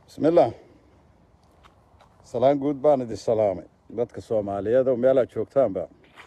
bismillaah salaan guud baan idin salaamay dadka soomaaliyeed oo meelaad joogtaanba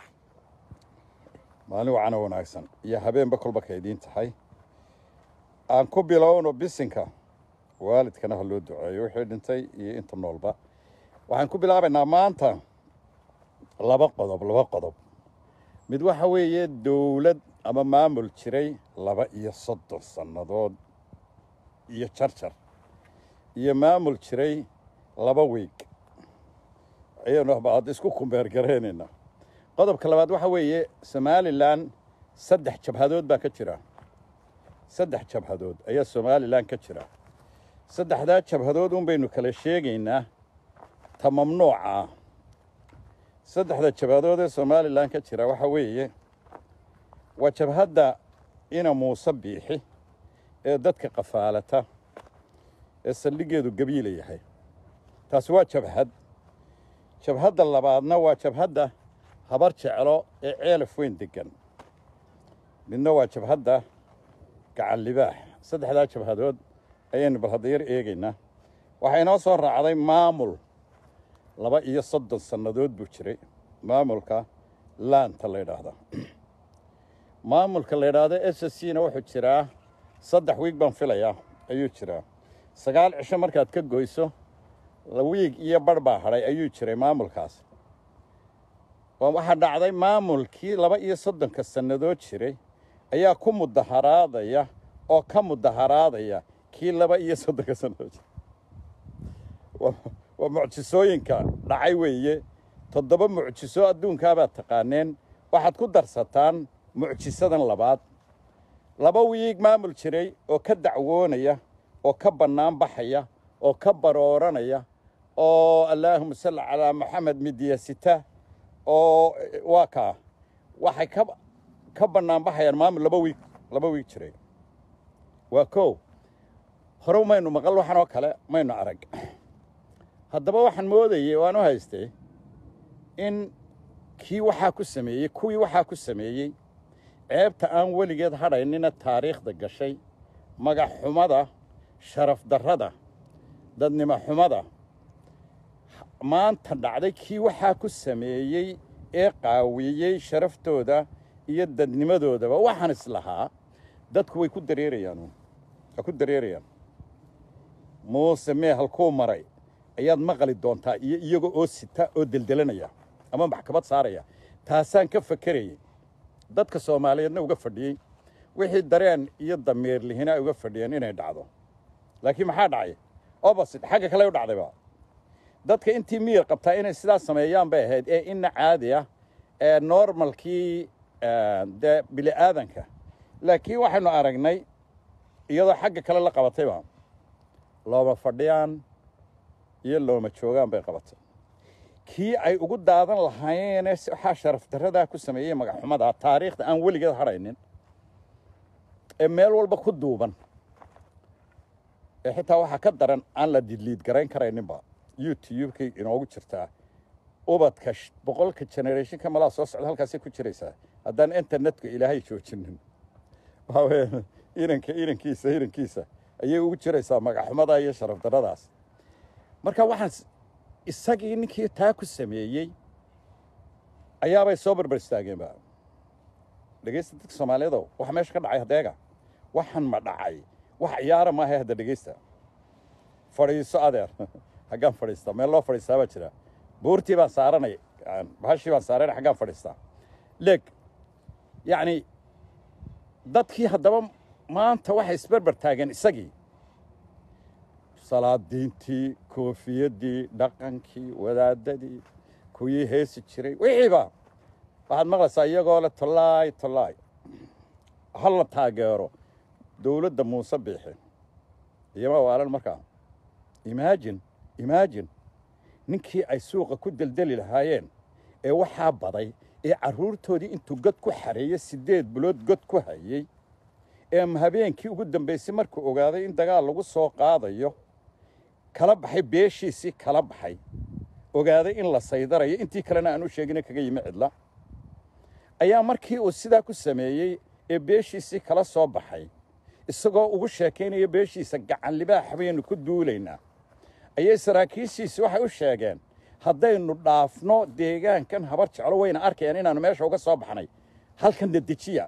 maalin wacana wanaagsan iyo habeenba kolba ka idiin tahay aan ku bilowno bisinka waalidkana ha loo duceeyo wixii dhintay iyo inta noolba waxaan ku bilaabaynaa maanta laba qodob laba qodob mid waxa weeye dowlad ama maamul jiray laba iyo soddon sannadood iyo jarjar iyo maamul jiray laba wiig ayaynu hadda isku kumbeergaraynaynaa qodobka labaad waxa weeye somalilan saddex jabhadood baa ka jira saddex jabhadood ayaa somalilan ka jira saddexdaa jabhadood un baynu kala sheegaynaa ta mamnuuca ah saddexda jabhadood ee somalilan ka jira waxa weeye waa jabhadda ina muuse biixi ee dadka qafaalata ee saldhiggeedu gabiila yahay taasi waa jabhad jabhadda labaadna waa jabhadda habar jeclo ee ceelaf weyn deggan midna waa jabhadda gacan libaax saddexdaa jabhadood ayaynu bal hadda yar eegaynaa waxaa inoo soo raacday maamul laba iyo soddon sannadood buu jiray maamulka laanta la ydhaahda maamulka la ydhaahdo s s c na wuxuu jiraa saddex wiig baan filayaa ayuu jiraa sagaal cisho markaad ka goyso wiig iyo barh baa hadhay ayuu jiray maamulkaas waxaa dhacday maamulkii laba iyo soddonka sannadood jiray ayaa ku mudaharaadaya oo ka mudaharaadaya kii laba iyo soddonka sannadood jiray waa mucjisooyinka dhacay weeye toddoba mucjiso adduunkaabaad taqaaneen waxaad ku darsataan mucjisadan labaad laba wiig maamul jiray oo ka dacwoonaya oo ka bannaan baxaya oo ka barooranaya oo allaahuma salli calaa maxamed midyasita oo waa kaa waxay ka ka bannaan baxayaan maamul laba wiig laba wiig jiray waa kow hore maynu maqal waxan oo kale maynu arag haddaba waxaan moodayey waan u haystay in kii waxaa ku sameeyey kuwii waxaa ku sameeyey ceebta aan weligeed hadhaynina taariikhda gashay magac xumada sharaf darrada dadnimo xumada maanta dhacday kii waxaa ku sameeyey ee qaawiyey sharaftooda iyo dadnimadoodaba waxaan islahaa dadku way ku dareerayaan waa ku dareerayaan muuse mee halkuu maray ayaad maqli doontaa iyo iyaga oo sita oo deldelanaya ama maxkamad saaraya taasaan ka fakerayey dadka soomaaliyeedna uga fadhiyey wixii dareen iyo damiir lihina ay uga fadhiyeen inay dhacdo laakiin maxaa dhacay obasit xagga kale u dhacdayba dadka intii miyir qabtaa inay sidaas sameeyaan bay ahayd ee ina caadi ah ee normalkii dee bili aadanka laakiin waxaynu aragnay iyadoo xagga kale la qabatayba looma fadhiyaan iyo looma joogaan bay qabatay kii ay ugu daadan lahaayeenee waxaa sharaf darradaa ku sameeyey magaxxumadaa taariikhda aan weligeed hadhaynin ee meel walba ku duuban ee xitaa waxaa ka daran aan la didliid garayn karayninba youtubekay inoogu jirtaa ubadka boqolka generationka malaa soo socda halkaasay ku jiraysaa haddaan internetka ilaahay joojinin waxaweye iranka irankiisa irankiisa ayay ugu jiraysaa magaxxumadaa iyo sharaf darradaas marka waxaan isagii ninkii taa ku sameeyey ayaabay soo barbar istaageenba dhegaysta dadka soomaaliyeedow waxa meesha ka dhacay hadeega waxaan ma dhacay wax ciyaara maaha hadda dhegaysta fadhiiso adeer xaggaan fadhiistaa meel loo fadhiistaa baa jira buurtii baan saaranay bahashii baan saaranay xaggaan fadhiistaa leeg yacni dadkii haddaba maanta waxay isbarbar taageen isagii salaadiintii koofiyaddii dhaqankii wadaadadii kuwii heesi jiray wixiiba waxaad maqlaysaa iyagoo le tollaay tollaay ha la taageero dowladda muuse biixi iyoma waalan markaa imaajin imaajin ninkii ay suuqa ku deldeli lahaayeen ee waxaa baday ee carruurtoodii intuu god ku xareeyey siddeed bilood god ku hayey ee habeenkii ugu dambaysay markuu ogaaday in dagaal lagu soo qaadayo kala baxay beeshiisii kala baxay ogaaday in la saydarayo intii kalena aan u sheegina kaga yimi cidla ayaa markii uu sidaa ku sameeyey ee beeshiisii kala soo baxay isagoo ugu sheekaynaya beeshiisa gacan libaax baynu ku duulaynaa ayay saraakiishiisi waxay u sheegeen haddaynu dhaafno deegaankan habar jeclo wayna arkayaan inaannu meesha uga soo baxnay halkan dedejiya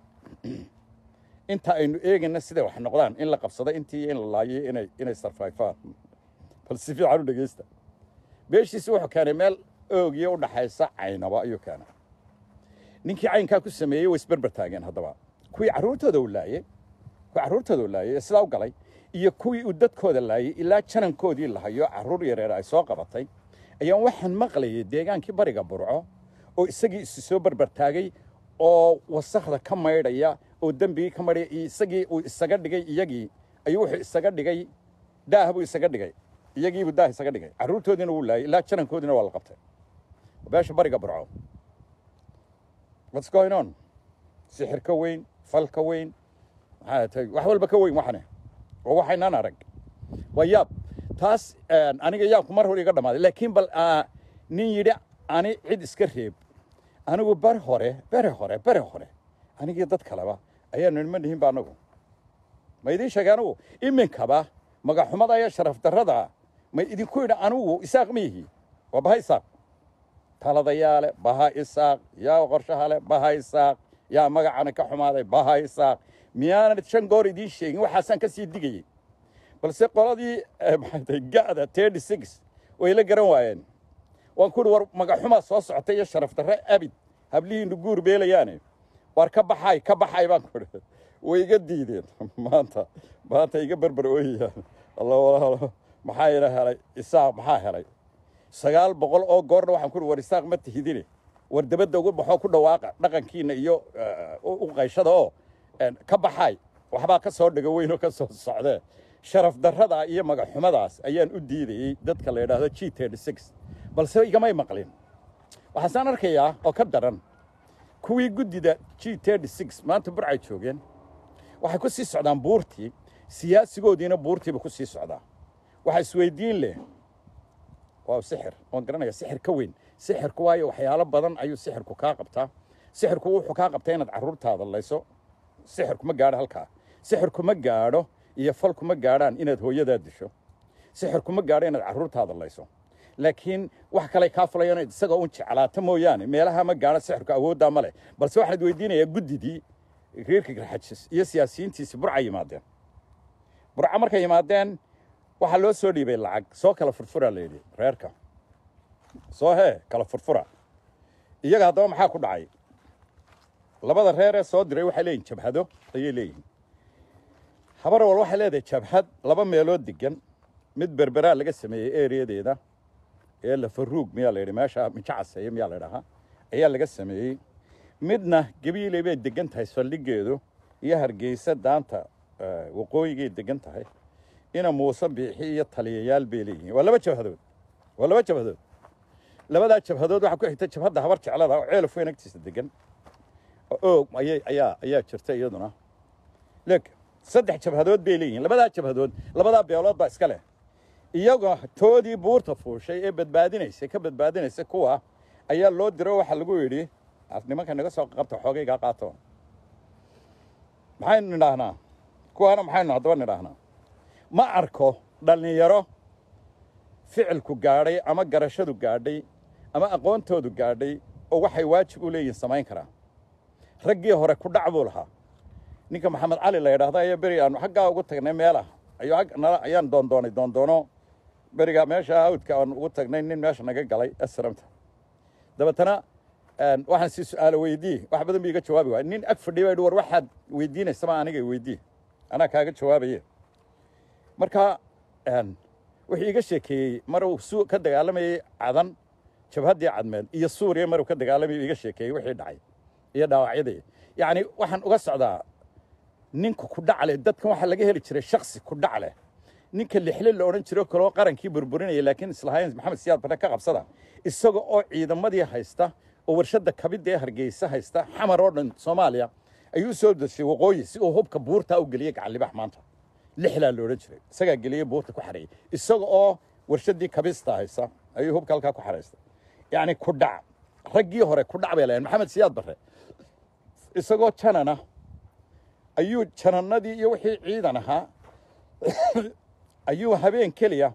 inta aynu eegayna siday wax noqdaan in la qabsado intii in la laayo inay inay sarfayfaan bal si fiican u dhegaysta beeshiisi wuxuu keenay meel oogiya u dhaxaysa caynaba ayuu keenay ninkii caynkaa ku sameeyey way isberber taageen haddaba kuwii carruurtooda uu laayey kuwii carruurtooda uu laayey ee sidaa u galay iyo kuwii uu dadkooda laayey ilaa janankoodii la hayo carruur yareer ay soo qabatay ayaan waxaan maqlayay deegaankii bariga burco oo isagii isu soo berber taagay oo wasakhda ka maydhaya oo dembigii ka maydhaya iyo isagii uu isaga dhigay iyagii ayuu wuxuu isaga dhigay daah buu isaga dhigay iyagiibuu daah isaga dhigay carruurtoodiina wuu laayay ilaa janankoodiina waa la qabtay beesha bariga burco what's going on sixir ka weyn fal ka weyn maxaa tahay wax walba ka weyn waxane oo waxaynaan arag waa yaab taas aniga yaabku mar hore iga dhammaaday laakiin bal nin yidhi ani cid iska reeb anigu bar hore bere hore bere hore anigii dad kaleba ayaanu nima dhihin ba anagu ma idiin sheegay anigu iminkaba magaxumada iyo sharaf darrada ma idinku yidhi anigu isaaq ma yihi waa baha isaaq taladayaale baha isaaq yaa qorshahale baha isaaq yaa magacana ka xumaaday baha isaaq miyaanan shan goor idiin sheegin waxaasaan ka sii digayey balse qoladii maxay ga'da terty six way la garan waayeen waan ku uhi war magaxumaa soo socotay iyo sharaf darre abid hablihiinu guur beelayaane war ka baxay ka baxay baan ku idhi way iga diideen maanta maanta iga berber ooyayaan alla walaalo maxaa ila helay isaaq maxaa helay sagaal boqol oo goorna waxaan ku uhi war isaaq ma tihidine war dabadda ugu baxoo ku dhawaaqa dhaqankiina iyo u qayshada oo ka baxay waxbaa ka soo dhigo weyn oo ka soo socdee sharaf darrada iyo magaxumadaas ayaan u diidayey dadka la yidhaahdo g terty six balse igamay maqlin waxaasaan arkayaa oo ka daran kuwii guddida g terty six maanta burcay joogeen waxay ku sii socdaan buurtii siyaasigoodiina buurtiiba ku sii socdaa waxa isweydiin leh waa sixir waan garanaya sixir ka weyn sixirku waayo waxyaalo badan ayuu sixirku kaa qabtaa sixirku wuxuu kaa qabtaa inaad carruurtaada layso sixirku ma gaadho halkaa sixirku ma gaadho iyo falku ma gaadhaan inaad hooyadaa disho sixirku ma gaadho inaad carruurtaada layso laakiin wax kale kaa fulayaan inaad isagoo un jeclaata mooyaane meelaha ma gaadho sixirku awooddaa ma leh balse waxaad weydiinayaa guddidii reerka garxajis iyo siyaasiyiintiisi burca yimaadeen burca markay yimaadeen waxaa loo soo dhiibay lacag soo kala furfuraa la yidhi reerka soo hee kala furfura iyaga haddaba maxaa ku dhacay labada reer ee soo diray waxay leeyihin jabhado ayay leeyihiin habar wal waxay leedahay jabhad laba meelood degan mid berberaa laga sameeyey ereyadeeda ee lafaruug miyaa la yidhi meesha mijacaseeye miyaa la idhahaa ayaa laga sameeyey midna gabiiley bay degan tahay saldhigeedu iyo hargeysa daanta waqooyigay degan tahay ina muuse biixi iyo taliyayaal bay leeyihiin waa laba jabhadood waa laba jabhadood labadaa jabhadood waxaa ku xigta jabhadda habar jeclada oo ceelaf weyn agtiisa degan oog ayay ayaa ayaa jirta iyaduna leeg saddex jabhadood bay leeyihiin labadaa jabhadood labadaa beelood baa iska leh iyagoo toodii buurta fuushay ee badbaadinaysa ka badbaadinaysa kuwa ayaa loo diro waxaa lagu yidhi nimanka naga soo qabta xoogaygaa qaato maxaynu nidhaahnaa kuwaana maxaynu haddaba nidhaahnaa ma arko dhallinyaro ficilku gaadhay ama garashadu gaadhay ama aqoontoodu gaadhay oo waxay waajib u leeyihin samayn karaa raggii hore ku dhac buu lahaa ninka maxamed cali la yidhaahdo ayaa beri aanu xaggaa ugu tagnay meelah ayuu ag nala ayaan doondoonay doondoono berigaa meesha awdka aan ugu tagnay nin meesha naga galay asramta dabeetana waxaan si su-aalo weydii wax badan bu iga jawaabi waay nin ag fadhiya baa war waxaad weydiinaysama aniga weydii anaa kaaga jawaabaye marka wuxuu iga sheekeeyey mar uu su ka dagaalamayey cadan jabhaddii cadmeed iyo suuriya maruu ka dagaalamayay iga sheekeeyey wixii dhacay iyo dhaawacyadii yacni waxaan uga socdaa ninka ku dhac leh dadkan waxaa laga heli jiray shaksi ku dhac leh ninka lixle la odhan jiro kaloo qarankii burburinaya laakiin islahayn maxamed siyaad barre ka qabsada isaga oo ciidamadii haysta oo warshadda kabidda ee hargeysa haysta xamar oo dhan soomaaliya ayuu soo dashay waqooyi si uu hubka buurtaa u geliyey gacallibax maanta lixlaa la odhan jiray isagaa geliyey buurta ku xareeyey isaga oo warshaddii kabista haysta ayuu hubka halkaa ku xaraystay yacni ku dhac raggii hore ku dhac bay lahayn maxamed siyaad barre isagoo janana ayuu janannadii iyo wixii ciidan ahaa ayuu habeen keliya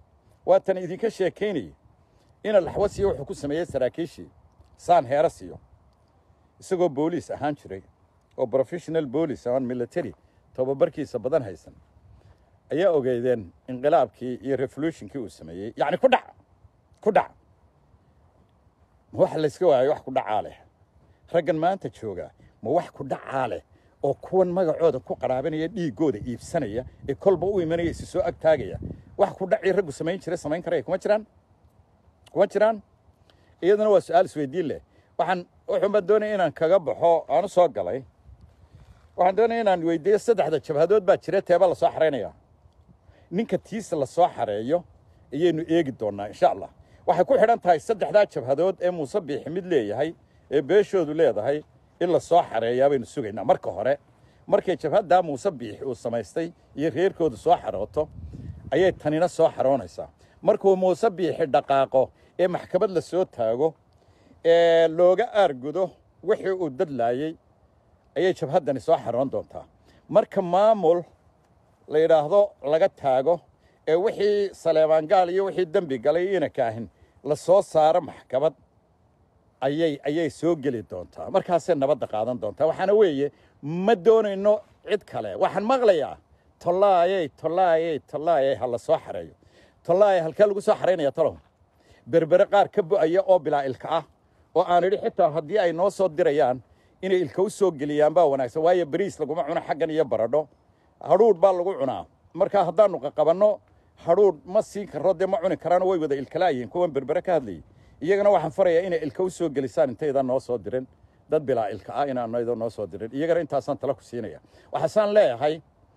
waatan idinka sheekaynayay ina laxwasiyo wuxuu ku sameeyey saraakiishii saan heera siiyo isagoo booliis ahaan jiray oo professional booliis aan military tobabarkiisa badan haysan ayaa ogeydeen inqilaabkii iyo revolutionkii uu sameeyey yacni ku dhac ku dhac ma wax layska waayo wax ku dhacaa leh raggan maanta jooga ma wax ku dhacaa leh oo kuwan magacooda ku qaraabanaya dhiiggooda iibsanaya ee kolba u imanaya isi soo agtaagaya wax ku dhacii raggu samayn jiray samayn karaya kuma jiraan kuma jiraan iyaduna waa su-aal isweydiin leh waxaan wuxuun baan doonaya inaan kaga baxo aan u soo galay waxaan doonaya inaan weydiiyo saddexda jabhadood baa jira teeba la soo xaraynaya ninka tiisa la soo xareeyo ayaynu eegi doonnaa insha allah waxay ku xidhan tahay saddexdaa jabhadood ee muuse biixi mid leeyahay ee beeshoodu leedahay in la soo xareeyaa baynu sugaynaa marka hore markay jabhaddaa muuse biixi uu samaystay iyo reerkoodu soo xarooto ayay tanina soo xaroonaysaa markuu muuse biixi dhaqaaqo ee maxkamad la soo taago ee looga aargudo wixii uu dadlaayey ayay jabhaddani soo xaroon doontaa marka maamul la yidhaahdo laga taago ee wixii saleebaangaal iyo wixii dembi galay ina kaahin la soo saaro maxkamad ayay ayay soo geli doontaa markaasay nabadda qaadan doontaa waxaana weeye ma doonayno cid kale waxaan maqlayaa tollaayey tollaayey tollaayey ha la soo xareeyo tollaayey halkee lagu soo xaraynaya talow berbere qaar ka bo'aya oo bilaa ilka ah oo aan idhi xitaa haddii ay noo soo dirayaan inay ilka u soo geliyaan baa wanaagsan waayo bariis laguma cuno xaggan iyo baradho hadhuudh baa lagu cunaa marka haddaannu qaqabanno hadhuudh ma siin karro dee ma cuni karaano way wada ilkalaayihiin kuwan berbere ka hadlayay iyagana waxaan farayaa inay ilka u soo gelisaan intaydan noo soo dirin dad bilaa ilka ah inaanaydo noo soo dirin iyagana intaasaan tala ku siinaya waxaasaan leeyahay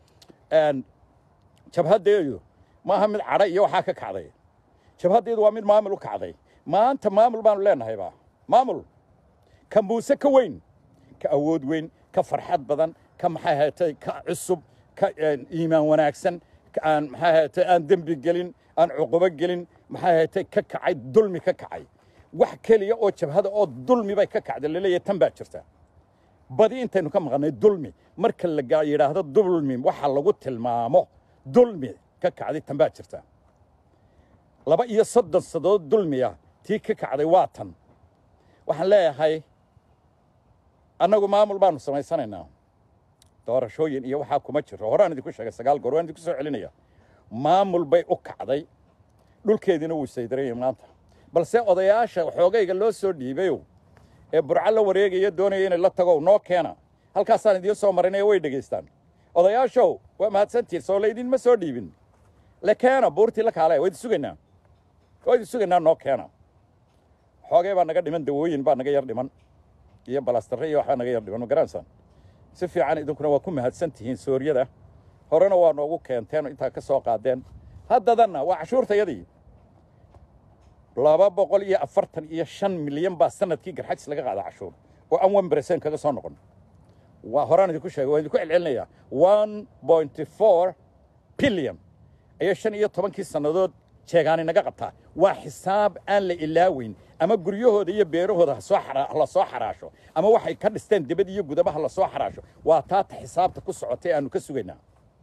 jabhaddeedu maaha mid cadha iyo waxaa ka kacday jabhaddeedu waa mid maamul u kacday maanta maamul baanu leenahayba maamul ka muuse ka weyn ka awood weyn ka farxad badan ka maxay haytay ka cusub ka iimaan wanaagsan aan maxay haytay aan dembi gelin aan cuqubo gelin maxay haytay ka kacay dulmi ka kacay wax keliya oo jabhada oo dulmi bay ka kacday laleeyahay tan baa jirta badi intaynu ka maqannay dulmi marka la yidhaahdo dulmi waxa lagu tilmaamo dulmi ka kacday tan baa jirta laba iyo soddon sadood dulmiya tii ka kacday waa tan waxaan leeyahay annagu maamul baanu samaysanaynaa doorashooyin iyo waxaa kuma jiro horaan idinku sheegay sagaal goor waan idinku soo celinaya maamul bay u kacday dhulkeediina wuu saydarayay maanta balse odayaasha xoogayga loo soo dhiibayow ee burco la wareegaya doonaya inay la tagow noo keena halkaasaan idiin soo marinaya way dhegaystaan odayaashow waa mahadsantihin soo laydinma soo dhiibin le keena buurtii la kaale waa idin sugaynaa waa idin sugaynaa noo keena xoogay baa naga dhiman dawooyin baa naga yar dhiman iyo balastarre iyo waxbaa naga yar dhiman ma garanaysaan si fiican idinkuna waa ku mahadsan tihiin sooryada horena waa noogu keenteen intaa ka soo qaadeen haddadanna waa cashuurtayadii laba boqol iyo afartan iyo shan milyan baa sanadkii garxajis laga qaada cashuur oo aan one bercent kaga soo noqon waa horaan idinku sheegay waan idinku celcelinayaa one pointy four billion ayay shan iyo tobankii sannadood jeegaani naga qabtaa waa xisaab aan la ilaaweyn ama guryahooda iyo beerahooda hasoo la soo xaraasho ama waxay ka dhisteen dibad iyo gudabaha la soo xaraasho waa taata xisaabta ku socotay aanu ka sugaynaa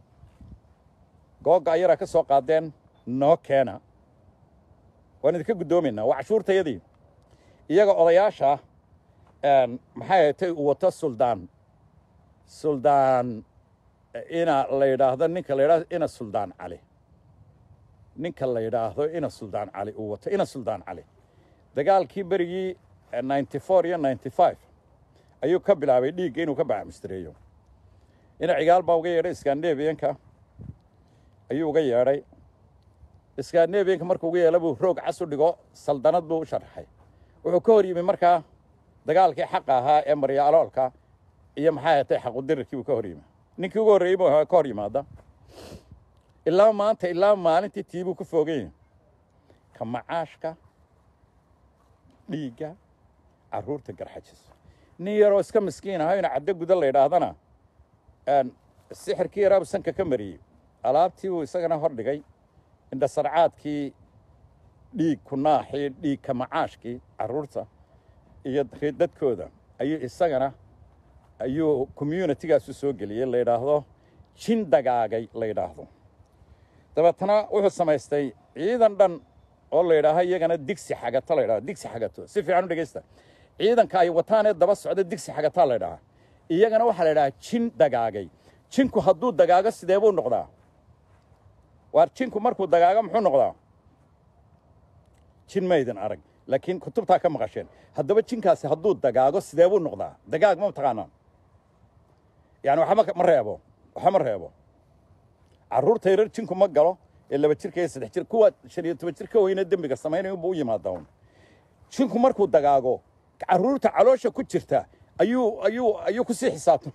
googa ayaraa ka soo qaadeen noo keena waan idinka guddoomaynaa waa cashuurtayadii iyaga odayaasha maxay haytay uu wato suldaan suldaan ina la yidhaahdo ninka la yidhahdo ina suldaan cali ninka la yidhaahdo ina suldaan cali uu wato ina suldaan cali dagaalkii berigii ninety four iyo ninety five ayuu ka bilaabay dhiigga inuu ka bacamustireeyo ina cigaal baa uga yeedhay skandinabiyanka ayuu uga yeedhay skandinabiyanka markuu uga yeela buu roog cas u dhigo saldanad buu u sharaxay wuxuu ka hor yimi markaa dagaalkii xaqa ahaa ee marya aloolka iyo maxay hatay xaqudirarkii buu ka hor yimi ninkii ugu horreeyey buu ka hor yimaada ilaa maanta ilaa maalintii tii buu ku fooganya ka macaashka dhiigga carruurta garxajis nin yaroo iska miskiin ahaa ina caddo guda la yidhaahdana sixirkii yaraabu sanka ka mariyey alaabtii buu isagana hor dhigay indhasarcaadkii dhiig kunaaxii dhiig ka macaashkii carruurta iyo dadkooda ayuu isagana ayuu communitygaasu soo geliyey la yidhaahdo jin dagaagay la yidhaahdo dabeetana wuxuu samaystay ciidan dhan oo la yidhaaha iyagana digsi xagato la yidhaha digsi xagato si fiican u dhegaysta ciidanka ay wataanee daba socda digsi xagataa la yidhaha iyagana waxaa la yidhahaa jin dagaagay jinku hadduu dagaago sidee buu noqdaa waar jinku markuu dagaago muxuu noqdaa jin maydin arag laakiin kutubtaa ka maqasheen haddaba jinkaasi hadduu dagaago sidee buu noqdaa dagaag ma taqaanaan yani waxa ma reebo waxa ma reebo carruurta yarar jinku ma galo ee laba jirka iyo saddex jir kuwa shan iyo toban jir ka weyne dembiga samaynaya unbuu u yimaadaa un jinku markuu dagaago carruurta caloosha ku jirta ayuu ayuu ayuu kusii xisaabtam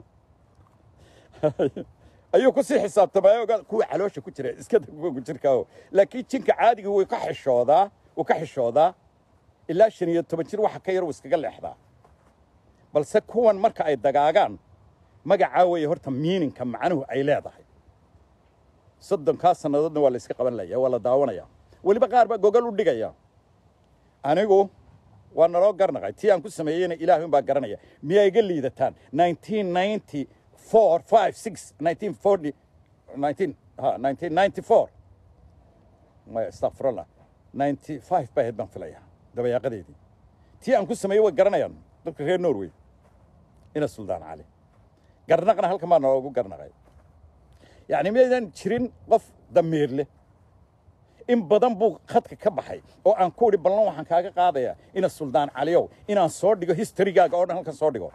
ayuu kusii xisaabtamaya ogaa kuwa caloosha ku jira iska kuwa jirkaaho laakiin jinka caadiga way ka xishoodaa wuu ka xishoodaa ilaa shan iyo toban jir waxa ka yar uu iskaga leexdaa balse kuwan marka ay dagaagaan magacaa weeye horta miininka macnuhu ay leedahay soddonkaa sannadoodna waa la iska qaban laya waa la daawanaya weliba qaar baa gogol u dhigaya anigu waa naloo garnaqay tii aan ku sameeyeyna ilaahay un baa garanaya miyaa iga liidataan nineteen ninety four five six nineteen forty nineteen ha nineteen ninety four maya astaqfirullah ninety five baa ahayd baan filaya dabayaaqadeedii tii aan ku sameeyey way garanayaan dadka reer norway ina suldaan cali garnaqna halkan baa naloogu garnaqay yacni miyaydan jirin qof damiir leh in badan buu khadka ka baxay oo aan ku idhi ballan waxaan kaaga qaadayaa ina suldaan caliyow inaan soo dhigo historygaaga oo dhan halkan soo dhigo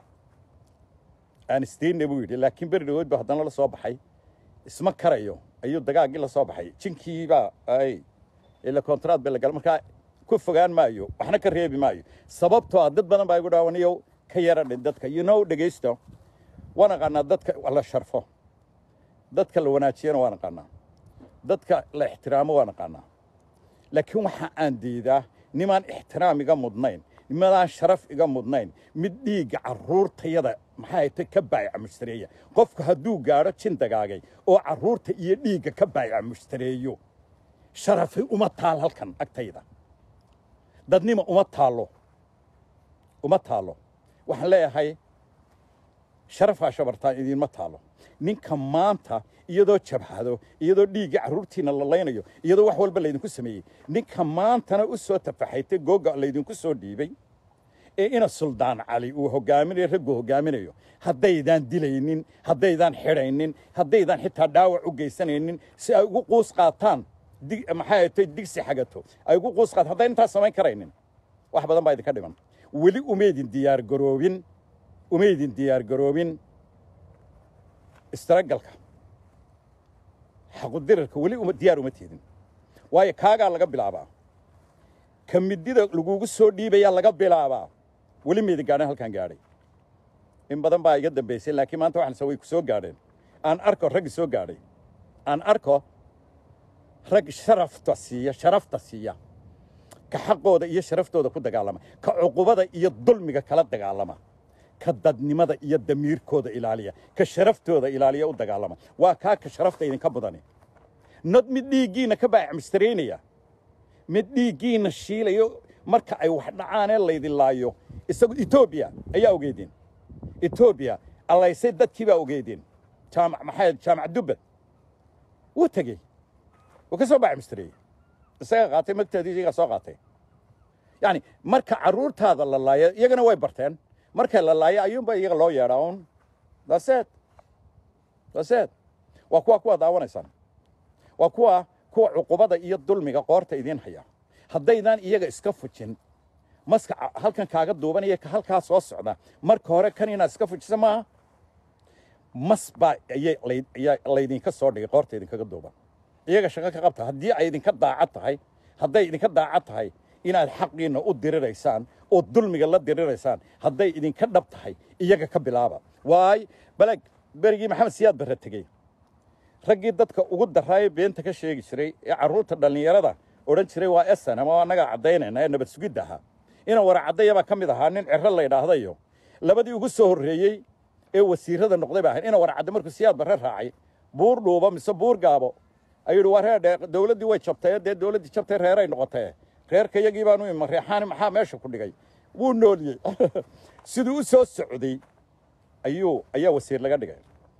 aan isdayna buu yidhi laakiin beri dhawood ba haddana la soo baxay isma karayo ayuu dagaaggii la soo baxay jinkiibaa ay ila kontraad bay la gala markaa ku fogaan maayo waxna ka reebi maayo sababtoo ah dad badan baa igu dhaawaniyow ka yara dhin dadka you know dhegaysto waan aqaanaa dadka la sharfo dadka la wanaajiyana waan aqaanaa dadka la ixtiraamo waan aqaanaa laakiin waxa aan diidaa nimaan ixtiraam iga mudnayn nimadaan sharaf iga mudnayn mid dhiigga carruurtayada maxay tay ka baayaca mushtareeya qofku hadduu gaadho jin dagaagay oo carruurta iyo dhiigga ka baayaca mushtareeyo sharafi uma taal halkan agtayda dadnima uma taallo uma taallo waxaan leeyahay sharafaa shabartaan idiinma taalo ninka maanta iyadoo jabhado iyadoo dhiiggii carruurtiina la laynayo iyadoo wax walba laydinku sameeyey ninka maantana u soo tafaxaytay googa laydinku soo dhiibay ee ina suldaan cali uu hogaaminayo ragguu hogaaminayo haddaydaan dilaynin haddaydaan xidhaynin haddaydaan xitaa dhaawac u geysanaynin si ay ugu quus qaataan maxay tay digsi xagato ay ugu quus qaataan haddayn intaas samayn karaynin wax badan baa idinka dhiman weli umaydin diyaar garoobin umaydin diyaar garoobin istaragalka xaqudirarka weli diyaar uma teedin waayo kaagaa laga bilaabaa ka midida lagugu soo dhiibayaa laga bilaabaa weli maydin gaadhan halkaan gaadhay in badan baa iga dambaysay laakiin maanta waxaan way ku soo gaadheen aan arko raggi soo gaadhay aan arko rag sharafta siiya sharafta siiya ka xaqooda iyo sharaftooda ku dagaalama ka cuqubada iyo dulmiga kala dagaalama ka dadnimada iyo damiirkooda ilaaliya ka sharaftooda ilaaliya u dagaalama waa kaa ka sharafta idinka mudani nad mid dhiiggiinna ka baacmistaraynaya mid dhiiggiinna shiilayo marka ay wax dhacaanee laydin laayo isagu etoobiya ayaa ogeydeen etoobiya allaysay dadkii baa ogeydeen jaamac maxay jaamac dubbad wuu tegey wuu ka soo baacmistareeyey isaga qaatay magteedii iyagaa soo qaatay yacni marka carruurtaada la laayo iyagana way barteen marka la laayo ayuunba iyaga loo yeedhaa un daseed daseed waa kuwa kuwa daawanaysaan waa kuwa kuwa cuqubada iyo dulmiga qoorta idiin haya haddaydaan iyaga iska fujin maska halkan kaaga duubanaya ka halkaa soo socda marka hore kan inaad iska fujisa maaha mas baa ayaa laydinka soo dhigay qoorta idinkaga duuban iyaga shaqo ka qabta haddii ay idinka daacad tahay hadday idinka daacad tahay inaad xaqiinna u diriraysaan oo dulmiga la diriraysaan hadday idinka dhab tahay iyaga ka bilaaba waay baleg berigii maxamed siyaad barre tegey raggii dadka ugu daraayo beenta ka sheegi jiray ee carruurta dhallinyarada odhan jiray waa esan ama annagaa caddaynayna ee nabad sugidda ahaa ina wara caddayabaa ka mid ahaa nin ciro la ydhaahdayo labadii ugu soo horreeyey ee wasiirada noqday ba ahayd ina wara cadda markuu siyaad barre raacay buur dhuuba mise buur gaabo ayuu yidhi waa reerdhe dawladdii way jabtay dee dawladdii jabtay reeray noqotee reerka iyagii baanu ima reexaani maxaa meesha ku dhigay wuu nooliyey siduu u soo socday ayuu ayaa wasiir laga dhigay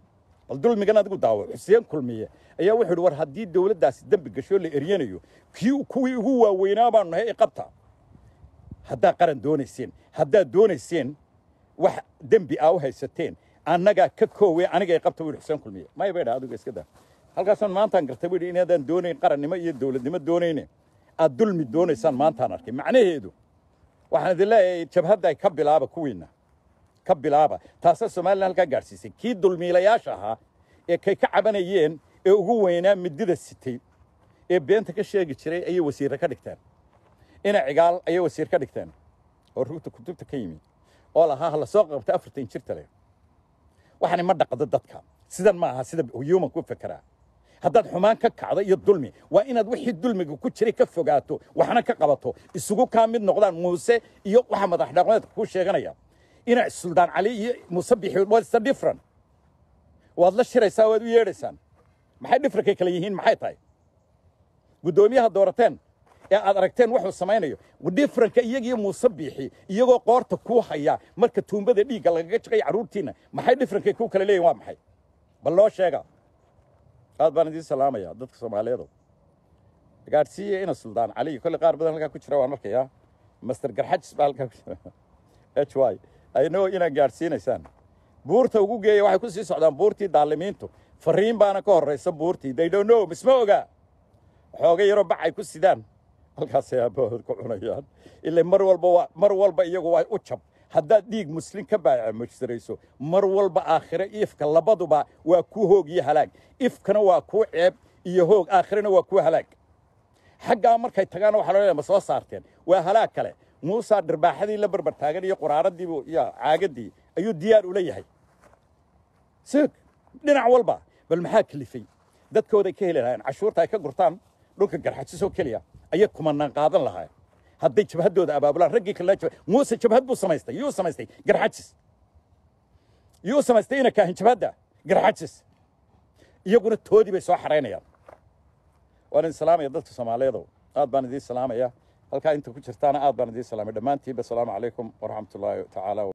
bal dulmigan adigu daawo xuseen kulmiye ayaa wuxuu yidhi war haddii dowladdaasi dembi gasho la eryanayo kii kuwii ugu waaweynaa baanu nahay ee qabta haddaad qaran doonayseen haddaad doonayseen wax dembi aa u haysateen annagaa ka koowe aniga ay qabta wihi xuseen kulmiye maya bay dha adigu iska daa halkaasaan maantaan gartay buu yidhi inaadaan doonayn qarannimo iyo dowladnimo doonayne aad dulmi doonaysaan maantaan arkay macnaheedu waxaan idin leeyahay jabhadda ka bilaaba kuwiinna ka bilaaba taasaa somalilan halkaa gaadhsiisay kii dulmiilayaasha ahaa ee kay ka cabanayeen ee ugu weynaa midida sitay ee beenta ka sheegi jiray ayay wasiirre ka dhigteen ina cigaal ayay wasiir ka dhigteen oo rugta kutubta ka yimi oo lahaa ha la soo qabta afartan jirta leh waxani ma dhaqdo dadka sidan ma aha sida human ku fekeraa haddaad xumaan ka kacdo iyo dulmi waa inaad wixii dulmiga ku jiray ka fogaato waxna ka qabato isugu kaa mid noqdaan muuse iyo waxa madax dhaqmeedka kuu sheeganaya ina suldaan cali iyo muuse bixi what's the different waad la shiraysaa waad u yeedhaysaan maxay dhifrankay kale yihiin maxay tahay guddoomiyaha doorateen ee aad aragteen wuxuu samaynayo dhifranka iyagiyo muuse biixi iyagoo qoorta kuu haya marka tuumbada dhiigga lagaga jaqay carruurtiinna maxay dhifrankay kuu kale leeyihin waa maxay bal loo sheega aad baan idiin salaamaya dadka soomaaliyeedu gaadhsiiya ina suldaan cali kolle qaar badan halkaa ku jira waan arkayaa master garxajis baa halkaa ku jira h y aynoo inaad gaadhsiinaysaan buurta ugu geeya waxay ku sii socdaan buurtii daalimiintu fariin baana ka horraysa buurtii they don't know misma ogaa xooga yaroo bac ay ku sidaan halkaasay aabbahood ku cunayaan ilaa mar walba waa mar walba iyagu waa u jab haddaad dhiig muslim ka baamujsarayso mar walba aakhire ifka labaduba waa kuu hoog iyo halaag ifkana waa kuu ceeb iyo hoog aakhirena waa kuu halaag xaggaa markay tagaana waxa loo ma soo saarteen waa halaag kale muusaa dhirbaaxadii la barbar taagan iyo quraaradiibu iyo caagadii ayuu diyaar ula yahay sig dhinac walba bal maxaa kelifay dadkooday ka heli lahaayeen cashuurta ay ka gurtaan dhulka garxajisoo keliya ayay kumanaan qaadan lahaayeen hadday jabhaddooda abaabulaan raggii kalena jab muuse jabhad buu samaystay yuu samaystay garxajis yuu samaystay ina kaahin jabhadda garxajis iyaguna toodii bay soo xaraynayaan waan idin salaamaya dadka soomaaliyeedow aad baan idiin salaamaya halkaa inta ku jirtaana aad baan idiin salaamay dhammaantiinba asalaamu calaykum waraxmatullaahi tacaala